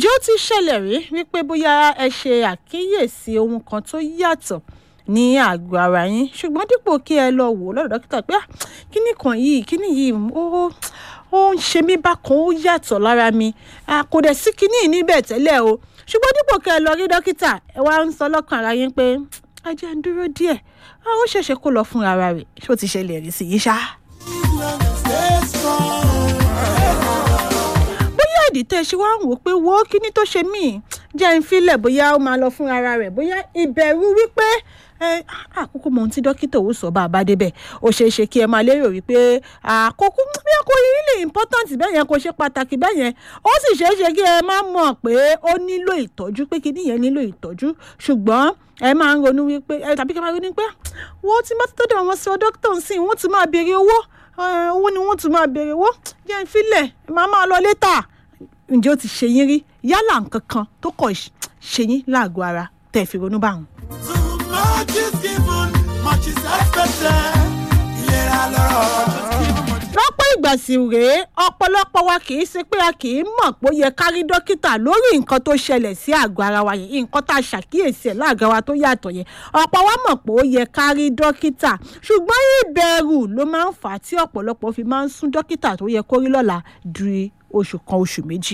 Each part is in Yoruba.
ǹjẹ́ ó ti ṣẹlẹ̀ rí wípé bóyá ẹ ṣe àkíyèsí ohun kan tó yàtọ̀ ní àgọ́ ara yín ṣùgbọ́n dípò kí ẹ lọ wò ó lọ́dọ̀ dókítà pé "Ah, kíní kan yìí kíní yìí ó ó ń ṣe mí bákan ó yàtọ̀ lára mi Ah, kò dẹ̀ sí kíní yìí níbẹ̀ tẹ́lẹ̀ o ṣùgbọ́n dípò kí ẹ lọ rí dókítà ẹ wá ń sọ lọ́kàn ara yín pé ẹ jẹ́ ń dúró díẹ̀ Ah, ó ṣẹ̀ṣẹ̀ kó lọ fún ara rẹ̀ ṣó ti ṣẹlẹ̀ rí sí yìí ṣá. bóyá ìdí tẹ́ ẹ ṣe wá ń wò ó pé wo kíní tó ṣe mí jẹ́ ń filẹ̀ bóyá ó máa lọ fún ara rẹ̀ bóyá ìbẹ̀rù wípé ẹ àkókò mọ ohun tí dókítà ò sọ bá a bá débẹ̀ ó ṣeé ṣe kí ẹ máa lérò wípé àkókò bí ẹ kò really important bẹ́ẹ̀ yẹn kò ṣe pàtàkì bẹ́ẹ̀ yẹn ó sì ṣeé ṣe kí ẹ má mọ̀ pé ó nílò ìtọ́jú pé kíní yẹn nílò ìtọ́jú ṣùgbọ́n ẹ máa ń ronú wípé ẹ tàbí kí ẹ máa ronú pé wọ́n ti má ti tọ́jú àwọn sọ dókítà ń sìn wọ́n ti máa béèrè owó ẹ, owó ni wọ́n ti máa béèrè owó jẹ́ ń filẹ̀ ẹ máa máa lọ létà ǹjẹ́ ó ti ṣe yín rí yálà nǹkan kan tó kọ̀ ṣe yín láàgọ́ ara tẹ̀ fi ronú báwọn. Too much is given, much is expected. Ìlera lọ́rọ̀. lọ́pọ̀ ìgbà sì rèé ọ̀pọ̀lọpọ̀ wa kì í ṣe pé a kì í mọ̀ pé ó yẹ ká rí dókítà lórí nǹkan tó ṣẹlẹ̀ sí àgọ́ ara wa yẹn nǹkan tá a ṣàkíyèsí ẹ̀ láàgọ́ wa tó yàtọ̀ yẹn ọ̀pọ̀ wa mọ̀ pé ó yẹ ká rí dókítà ṣùgbọ́n ìbẹ̀rù ló máa ń fà á tí ọ̀pọ̀lọpọ̀ fi máa ń sún dókítà tó yẹ kó rí lọ́la di oṣù kan oṣù méjì.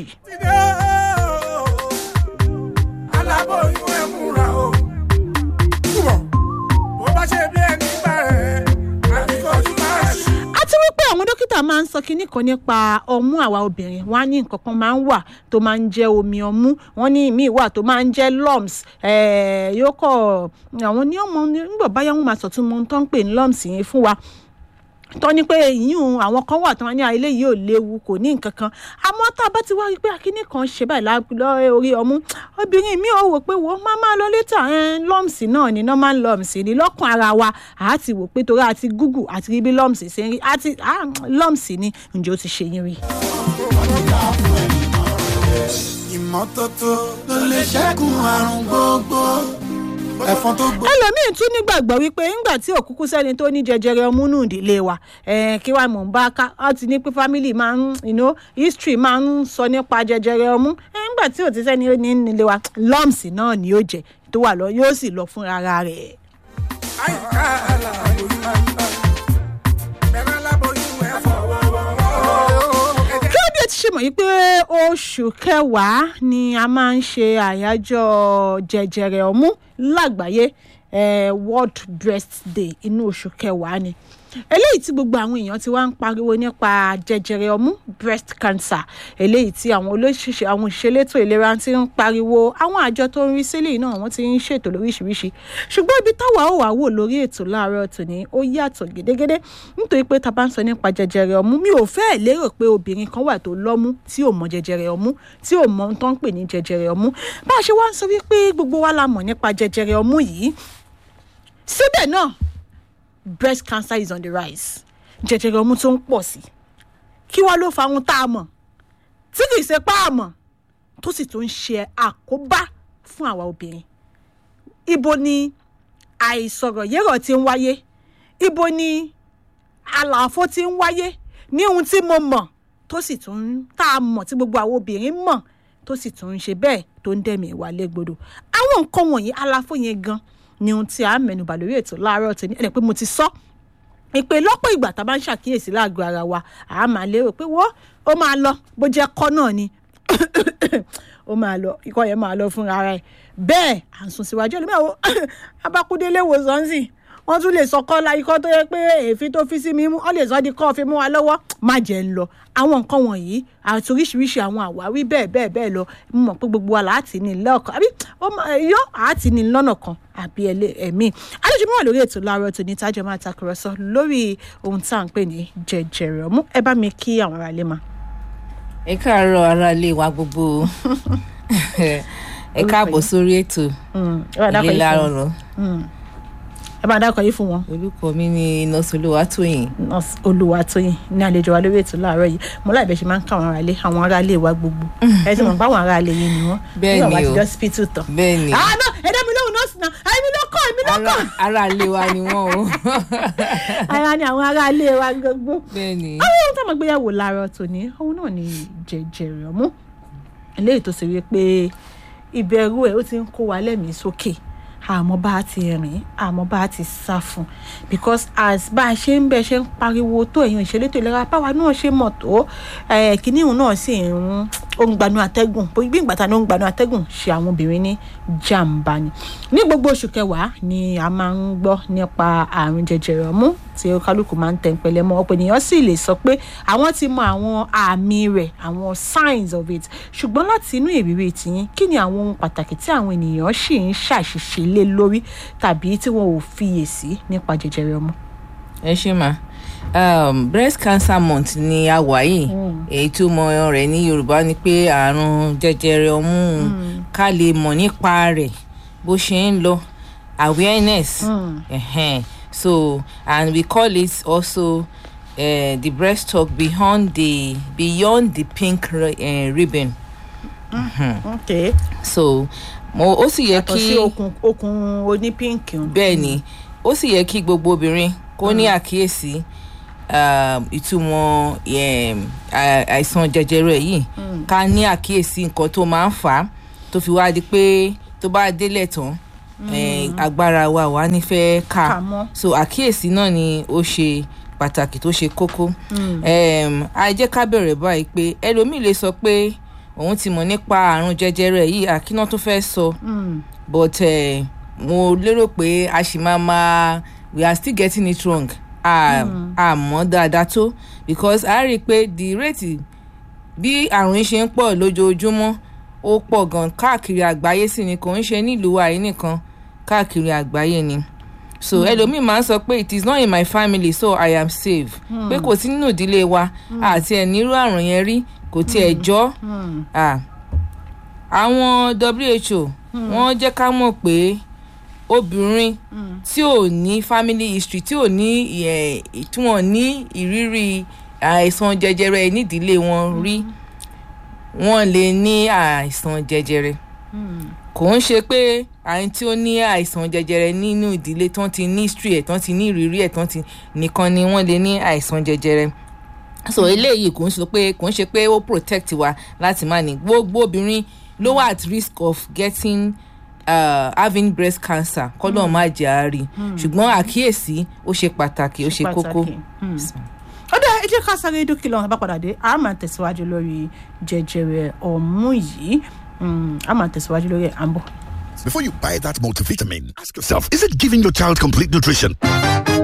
Aláboyún ẹ múra o. Túbọ̀, bó bá ṣe bí ẹni bẹ̀rẹ̀, àbíkọ́jú máa ṣí. àti wípé àwọn dókítà máa ń sọ kinní kan nípa ọmú àwa obìnrin wọn á ní nǹkan kan máa ń wà tó máa ń jẹ́ omi ọmú wọn ní ìmíì wà tó máa ń jẹ́ lumps eh, yóò kọ àwọn ní ọmọ nígbà báyà wọn máa sọtún mọ ohun tó ń pè ní lumps yẹn fún wa tọ́ ni pé ìyún àwọn kan wà tí wọ́n ní ilé yìí ò léwu kò ní nǹkan kan àmọ́ tá a bá ti wá rí i pé akíní kan ṣe báyìí lá- lọ orí ọmú obìnrin mi ò wò pé wò ó máa máa lọ létà lumps náà ni normal lumps ni lọ́kàn ara wa àá ti wò pé torí àti google àti rí bí lumps ṣe ń rí àti ah, lumps ni ǹjẹ́ ó ti ṣe yín rí. Ìmọ́tótó ló lè ṣẹ́gun àrùn gbogbo. Ẹ̀fọn tó gbó. ẹlòmíín tún nígbàgbọ́ wípé ńgbà tí òkúkú sẹ́ni tó ní jẹjẹrẹ ọmú nù ìdílé wa eh, kí wàá mọ̀ ń bá ká ọ ti ní pé family máa ń you know, history máa ń sọ nípa jẹjẹrẹ ọmú Eh, ńgbà tí ò ti sẹ́ni ó ní nílé wa lumps náà ni yóò jẹ tó wà lọ yóò sì lọ fún ara rẹ̀. Àyíká aláboyún máa ń bá. Bẹ̀rẹ̀ aláboyún ẹ fọwọ́ wọ́wọ́. Ẹ jẹ́ kí ló dé ti ṣe mọ̀ yìí pé oṣù kẹwàá ni a máa ń ṣe àyájọ́ jẹjẹrẹ ọmú lágbàáyé eh, world breast day inú oṣù kẹwàá ni eléyìí tí gbogbo àwọn èèyàn ti wá ń pariwo nípa jẹjẹrẹ ọmú breast cancer eléyìí tí àwọn olóṣìṣẹ́ àwọn òṣèlétò ìlera ti ń pariwo àwọn àjọ tó ń rí sílẹ̀ náà wọ́n ti ń ṣètò lóríṣiríṣi ṣùgbọ́n ibi táwa ò wá wò lórí ètò láàárọ̀ tòní ó yàtọ̀ gédégédé nítorí pé tá a bá ń sọ nípa jẹjẹrẹ ọmú mi ò fẹ́ lérò pé obìnrin kan wà tó lọ́mú tí ò mọ jẹjẹrẹ ọmú tí ò mọ ohun tó ń pè ní jẹjẹrẹ ọmú bá a ṣe wá ń sọ wípé gbogbo wa la mọ̀ nípa jẹjẹrẹ ọmú yìí síbẹ̀ náà breast cancer is on the rise jẹjẹrẹ ọmú tó ń pọ̀ sí kí wá ló fa ohun tá a mọ̀ tí kì í ṣe pa àmọ̀ tó sì tún ń ṣe àkóbá fún àwa obìnrin ibo ni àìsọ̀rọ̀ yẹ́rọ̀ ti ń wáyé ibo ni àlàfo ti ń wáyé ní ohun tí mo mọ̀ tó sì tún ń tá a mọ̀ tí gbogbo àwọn obìnrin mọ̀ tó sì tún ń ṣe bẹ́ẹ̀ tó ń dẹ̀mí ìwà légbodò àwọn nǹkan wọ̀nyí àlàfo yẹn gan ni ohun tí a mẹ́nubà lórí ètò láàárọ̀ tòní ẹni pé mo ti sọ ìpè lọ́pọ̀ ìgbà tá a bá ń ṣàkíyèsí láàgọ́ ara wa a máa lérò pé wọ́n ó máa lọ bó jẹ́ kọ́ náà ni ó máa lọ ikọ́ yẹn máa lọ fúnra ara ẹ̀ bẹ́ẹ̀ à ń sùn síwájú ẹlòmíràn wo abakúndélé wòsàn sí wọ́n tún lè sọ kọ́ la ikọ́ tó yẹ pé èéfín tó fi sí mi mú wọ́n lè sọ di kọ́ fi mú wa lọ́wọ́ má jẹ́ ń lọ àwọn nǹkan wọ̀nyí àti oríṣiríṣi àwọn àwáwí bẹ́ẹ̀ bẹ́ẹ̀ bẹ́ẹ̀ lọ mo mọ̀ pé gbogbo wa láti ní lọ́ọ̀kan àbí ó máa yọ àti ní lọ́nà kan àbí ẹlẹ́ ẹ̀mí àlejò mi wà lórí ètò láàárọ̀ tòní tájọ máa takùrọ̀sọ lórí ohun tá à ń pè ní jẹjẹrẹ ọmú ẹ bá mi kí àwọn aráalé ma. ẹ káàárọ̀ ara ilé wa gbogbo ẹ káàbọ̀ sórí ètò ìlera ọ̀rọ̀ ẹ bá dákọ̀ yìí fún wọn. orúkọ mi ni nọ́ọ̀sì olúwatóyìn nurse olúwatóyìn ní àlejò wa lórí ètò láàárọ̀ yìí mo láì bẹ́ẹ̀ ṣe máa ń ká àwọn aráalé àwọn aráalé wa gbogbo ẹ ti mọ̀ pé àwọn aráalé yìí ni wọ́n Bẹ́ẹ̀ nígbà wá ni ti o. dé hospital tán. bẹ́ẹ̀ ni ah no ẹ dá mi lóhùn nọ́ọ̀sì náà èmi ló kọ́ èmi ló ara kọ́. ara ilé wa ni wọ́n o ara ni àwọn aráalé wa gbogbo. bẹ́ẹ̀ ni àwọn ohun tó máa gbéyàwó láàárọ̀ tòní òun náà ni jẹjẹrẹ ọmú eléyìí tó ṣe wípé ìbẹ̀rù ẹ̀ ó ti ń kó wa lẹ́mìí sókè àmọ́ bá a ti rìn àmọ́ bá a ti sá fún because as bá a ṣe ń bẹ ṣe ń pariwo tó èèyàn ìṣelétò ìlera báwa náà ṣe mọ̀ tó eh, kínní òun náà sì ń ó ń gbanú atẹ́gùn bí ìgbà tá ló ń gbanú atẹ́gùn ṣe àwọn obìnrin ní jàǹbá ni ní gbogbo oṣù kẹwàá ni a máa ń gbọ́ nípa àrùn jẹjẹrẹ ọmú tí kálukú máa ń tẹ̀ ń pẹlẹ mọ́ ọ̀pọ̀ ènìyàn sì lè sọ pé àwọn ti mọ àwọn àmì rẹ̀ àwọn signs of it ṣùgbọ́n láti inú ìrírí tiyín kí ni àwọn ohun pàtàkì tí àwọn ènìyàn sì ń ṣàṣìṣe lé lórí tàbí tí wọn ò fiyèsí nípa jẹjẹrẹ ọmú. ẹ ṣe mà um, breast cancer month ni a wà yìí èyí tó mọ rẹ̀ ní yorùbá ni pé àrùn jẹjẹrẹ ọmú ká lè mọ̀ nípa rẹ̀ bó ṣe ń lọ awareness Mm. uh so and we call it also uh, the breast talk beyond the beyond the pink ri- uh, ribbon okay so mo ó sì yẹ yàtọ̀ sí kí okùn okùn oní pínkì un. bẹ́ẹ̀ ni ó sì yẹ kí gbogbo obìnrin kó ní àkíyèsí um, ìtumọ̀ um, à- àìsàn jẹjẹrẹ yìí ká ní àkíyèsí nǹkan tó máa ń fà á tó fi wá di pé tó bá délẹ̀ tán eh, agbára wa wà nífẹ̀ẹ́ ká Kà mọ́. so àkíyèsí náà ni ó ṣe pàtàkì tó ṣe kókó um, a jẹ́ ká bẹ̀rẹ̀ báyìí pé ẹlòmíì lè sọ pé òun ti mọ̀ nípa àrùn jẹjẹrẹ yìí àkínà tó fẹ́ sọ. So Mm. but uh, mo lérò pé a ṣì máa máa we are still getting it wrong a a mọ̀ dáadáa tó because a rí i pé the rate bí àrùn yìí ṣe ń pọ̀ lójoojúmọ́ ó pọ̀ gan káàkiri àgbáyé sì ni kò ń ṣe nílùú wa yìí nìkan káàkiri àgbáyé ni so ẹlòmíì máa ń sọ pé it is not in my family so i am safe pé kò sí nínú ìdílé wa àti ẹ̀ nírú àrùn yẹn rí kò tiẹ̀ jọ́ Mm. ah àwọn who wọ́n jẹ́ ká mọ̀ pé obìnrin tí ò ní family history tí ò ní eh, tí wọ́n ní ìrírí àìsàn jẹjẹrẹ nídìílé wọn rí wọ́n lè ní àìsàn jẹjẹrẹ Mm. kò ń ṣe pé àyìn tí ó ní àìsàn jẹjẹrẹ nínú ìdílé tán ti ní history ẹ̀ tán ti ní ìrírí ẹ̀ tán ti nìkan ni wọ́n lè ní àìsàn jẹjẹrẹ so eléyìí kò ń sọ pé kò ń ṣe pé ó protect wa láti má ní gbogbo obìnrin ló wà at risk of getting uh, having breast cancer kọ́lọ́ má jẹ́ àárí ṣùgbọ́n àkíyèsí ó ṣe pàtàkì ó ṣe kókó. pàtàkì. Mm. ó dá ẹ jẹ́ ká sáré dókè lọ́wọ́ bá padà dé a máa tẹ̀síwájú lórí jẹjẹrẹ ọ̀mú yìí Mm, a máa tẹ̀síwájú lórí ẹ̀ à ń bọ̀. Before you buy that multivitamin, ask yourself, is it giving your child complete nutrition?